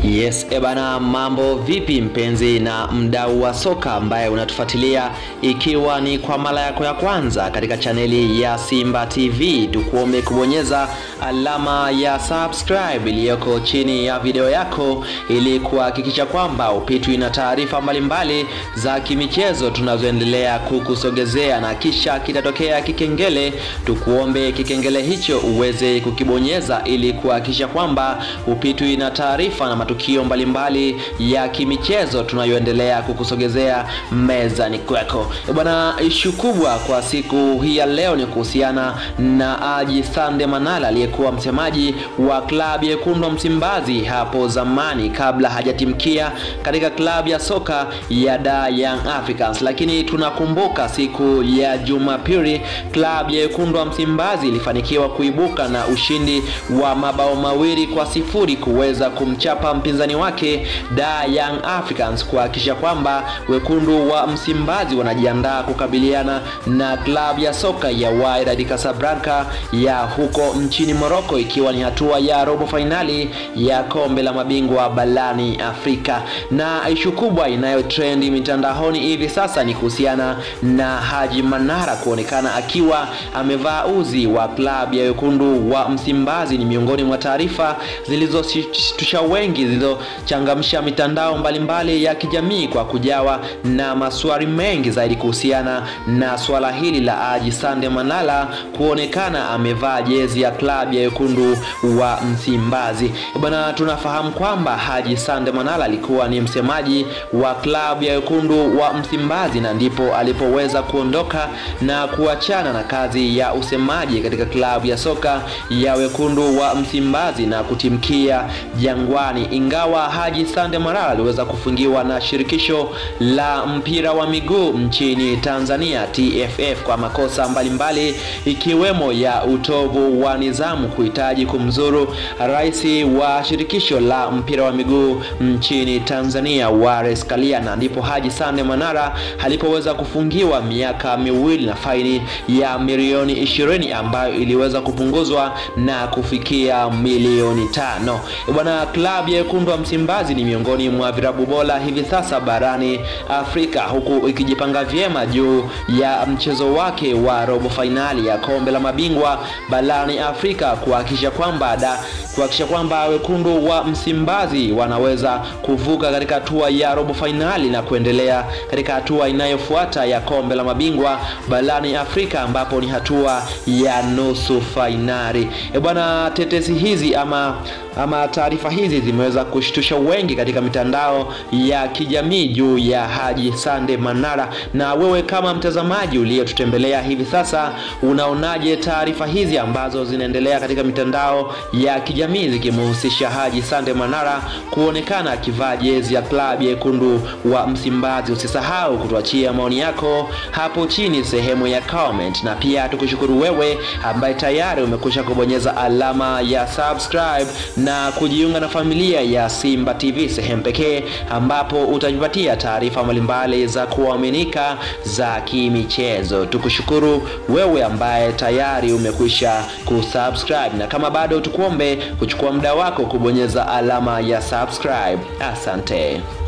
Yes, ebana, mambo vipi mpenzi na mdau wa soka ambaye unatufuatilia, ikiwa ni kwa mara yako ya kwanza katika chaneli ya Simba TV, tukuombe kubonyeza alama ya subscribe iliyoko chini ya video yako ili kuhakikisha kwamba upitwi na taarifa mbalimbali za kimichezo tunazoendelea kukusogezea, na kisha kitatokea kikengele, tukuombe kikengele hicho uweze kukibonyeza ili kuhakikisha kwamba upitwi na taarifa na matukio mbalimbali ya kimichezo tunayoendelea kukusogezea mezani kwako. Bwana, ishu kubwa kwa siku hii ya leo ni kuhusiana na Haji Sande Manara aliyekuwa msemaji wa klabu ya Wekundu wa Msimbazi hapo zamani kabla hajatimkia katika klabu ya soka ya Dar Young Africans, lakini tunakumbuka siku ya Jumapili klabu ya Wekundu wa Msimbazi ilifanikiwa kuibuka na ushindi wa mabao mawili kwa sifuri kuweza kumchapa mpinzani wake Dar Young Africans kuhakikisha kwamba wekundu wa Msimbazi wanajiandaa kukabiliana na klabu ya soka ya Wydad Casablanca ya huko nchini Morocco, ikiwa ni hatua ya robo fainali ya kombe la mabingwa barani Afrika. Na ishu kubwa inayotrendi mitandaoni hivi sasa ni kuhusiana na Haji Manara kuonekana akiwa amevaa uzi wa klabu ya wekundu wa Msimbazi. Ni miongoni mwa taarifa zilizoshtusha wengi zilizochangamsha mitandao mbalimbali mbali ya kijamii kwa kujawa na maswali mengi zaidi kuhusiana na swala hili la Haji Sande Manara kuonekana amevaa jezi ya klabu ya wekundu wa Msimbazi. Bwana, tunafahamu kwamba Haji Sande Manara alikuwa ni msemaji wa klabu ya wekundu wa Msimbazi na ndipo alipoweza kuondoka na kuachana na kazi ya usemaji katika klabu ya soka ya wekundu wa Msimbazi na kutimkia Jangwani. Ingawa Haji Sande Manara aliweza kufungiwa na shirikisho la mpira wa miguu nchini Tanzania TFF kwa makosa mbalimbali mbali, ikiwemo ya utovu wa nidhamu, kuhitaji kumzuru rais wa shirikisho la mpira wa miguu nchini Tanzania Wallace Karia, na ndipo Haji Sande Manara alipoweza kufungiwa miaka miwili na faini ya milioni ishirini ambayo iliweza kupunguzwa na kufikia milioni tano. Bwana, klabu ya wekundu wa Msimbazi ni miongoni mwa virabu bora hivi sasa barani Afrika, huku ikijipanga vyema juu ya mchezo wake wa robo fainali ya kombe la mabingwa barani Afrika kuhakikisha kwamba da kuhakikisha kwamba wekundu wa Msimbazi wanaweza kuvuka katika hatua ya robo fainali na kuendelea katika hatua inayofuata ya kombe la mabingwa barani Afrika ambapo ni hatua ya nusu fainali. E bwana, tetesi hizi ama ama taarifa hizi zimeweza kushtusha wengi katika mitandao ya kijamii juu ya Haji Sande Manara. Na wewe kama mtazamaji uliyetutembelea hivi sasa, unaonaje taarifa hizi ambazo zinaendelea katika mitandao ya kijamii zikimhusisha Haji Sande Manara kuonekana akivaa jezi ya klabu ya wekundu wa Msimbazi? Usisahau kutuachia maoni yako hapo chini sehemu ya comment, na pia tukushukuru wewe ambaye tayari umekwisha kubonyeza alama ya subscribe na kujiunga na familia ya Simba TV, sehemu pekee ambapo utajipatia taarifa mbalimbali za kuaminika za kimichezo. Tukushukuru wewe ambaye tayari umekwisha kusubscribe, na kama bado tukuombe kuchukua muda wako kubonyeza alama ya subscribe. Asante.